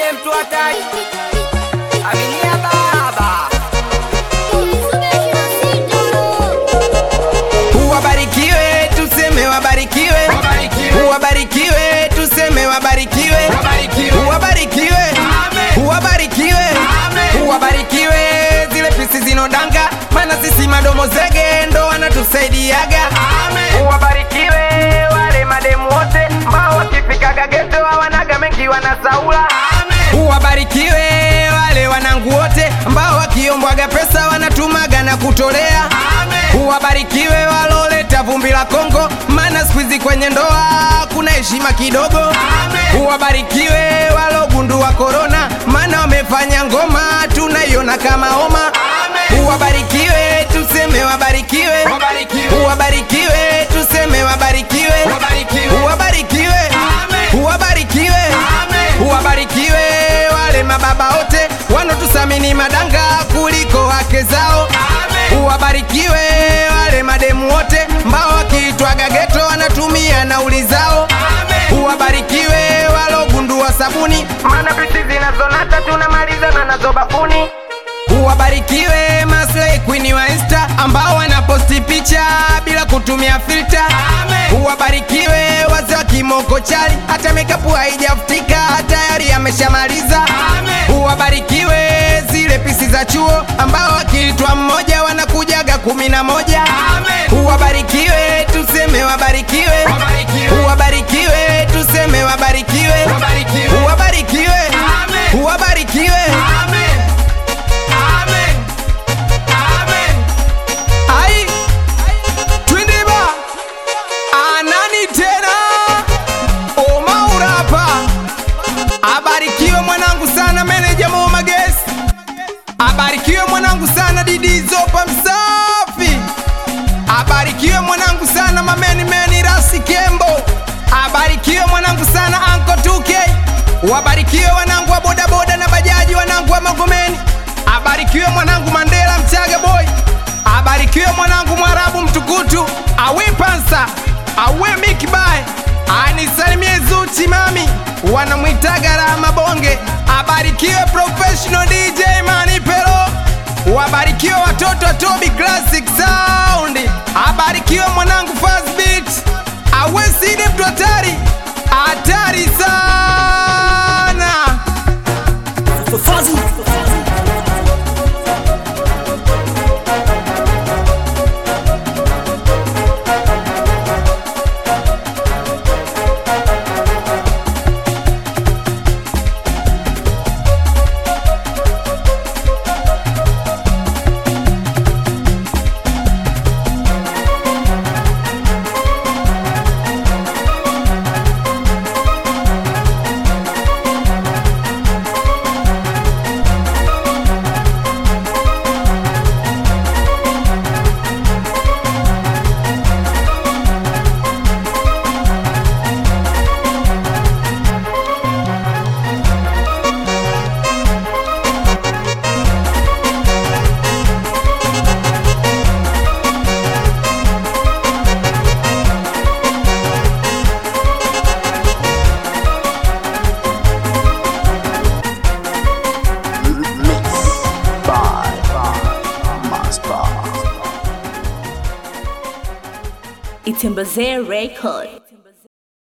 Side mtu hatari. Aminia baba. Wabarikiwe, tuseme wabarikiwe, wabarikiwe, tuseme wabarikiwe, wabarikiwe, wabarikiwe, wabarikiwe, zile pisi zinodanga, maana sisi madomo zege ndo wanatusaidiaga. Wabarikiwe wale mademu wote ambao wakifikaga geto hawanaga mengi wanasaula. Wabarikiwe wale wanangu wote ambao wakiombwaga pesa wanatumaga na kutolea. Wabarikiwe waloleta vumbi la Kongo, maana siku hizi kwenye ndoa kuna heshima kidogo. Wabarikiwe walogundua korona, maana wamefanya ngoma tunaiona kama homa. Wabarikiwe tuseme wabarikiwe, wabarikiwe tuseme wabarikiwe, wabarikiwe, wabarikiwe, wabarikiwe wale mababa wote wanotusamini madanga kuliko wake zao. Wabarikiwe wale mademu wote mbao wakiitwaga geto wanatumia nauli zao. Wabarikiwe walogundua sabuni, maana pisi zinazonata tunamalizana nazo bafuni. Wabarikiwe maslay queen wa Insta ambao wanaposti picha bila kutumia filter. Wabarikiwe wazee wa kimoko chali, hata makeup haijafutika tayari ameshamaliza. Wabarikiwe zile pisi za chuo ambao wakiitwa mmoja wanakujaga kumi na moja. Wabarikiwe tuseme wabarikiwe, wabarikiwe tuseme wabarikiwe, wabarikiwe, wabarikiwe. Ai, Twindiba anani tena Omaurapa abarikiwe mwanangu sana meneja Mo Magesi abarikiwe mwanangu sana Didi Zopa msafi abarikiwe mwanangu sana mameni meni Rasi Kembo abarikiwe mwanangu sana Anko 2K wabarikiwe wanangu wa bodaboda na bajaji wanangu wa Magomeni abarikiwe mwanangu Mandela Mchaga boy abarikiwe mwanangu Mwarabu mtukutu awe pansa awe mikibae anisalimie Zuchi mami wanamwitaga Rama Bonge abarikiwe professional DJ Mani Pero wabarikiwe watoto wa Toby Classic Sound abarikiwe mwanangu Fast Beat awe sidi mtu hatari hatari sana Itembeze Record.